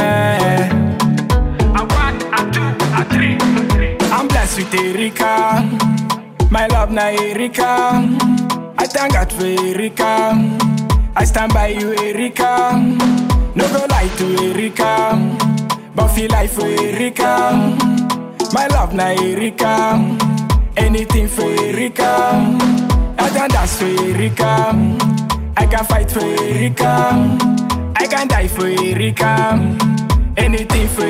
yeah. A one, a two, a three. I'm blessed with Erika. My love na Erika. I thank God for Erika. I stand by you, Erika. No go lie to Erika. But feel like for Erika. My love na Erika. Anything for Erika. I can dance for Erika. I can fight for Erika. I can die for Erika. Anything for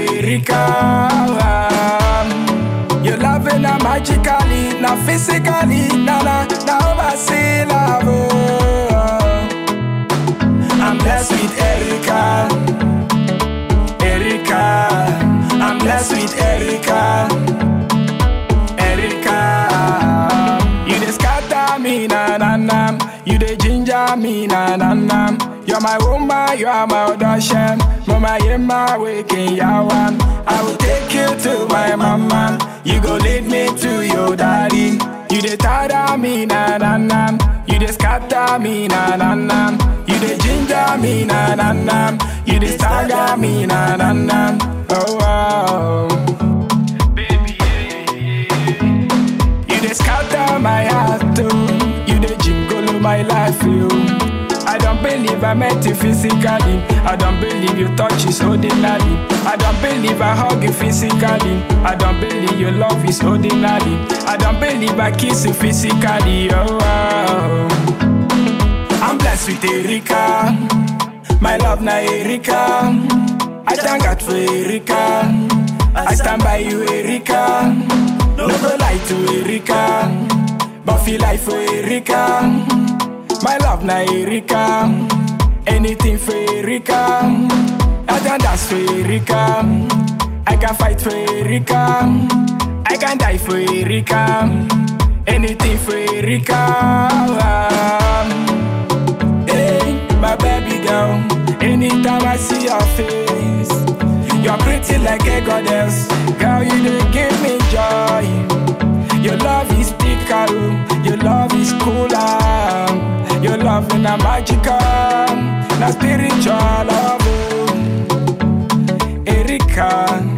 Erika. Your loving na magically, na physically, na na na oversee love. oh. I'm blessed with Erica, Erica. I'm blessed with Erica, Erica. You dey scatter me na na na, you dey ginger me na na na. You're my woman, you are my audition. Mama, you're my waking yawan. I will take you to my mama. You go lead me to your daddy. You dey tada me na na na. You dey scatter me na na na. You dey ginger me na na na. You dey stagger me na na na. Oh wow. Baby, yeah, yeah, yeah. You dey scatter my heart too. You dey jingle my life, you. I don't believe I met you physically. I don't believe you touch is ordinary. I don't believe I hug you physically. I don't believe your love is ordinary. I don't believe I kiss you physically. Oh, wow. I'm blessed with Erika. My love na Erika. I thank God for Erika. I stand by you, Erika. No go lie to Erika. But feel like for Erika. My love na Erika. Anything for Erika. I can dance for Erika. I can fight for Erika. I can die for Erika. Anything for Erika. Hey, my baby girl. Anytime I see your face, you're pretty like a goddess. Girl, you dey give me joy. Your love is pickle, your love is cooler. Your love is a magical, na spiritual love. oh. Erika,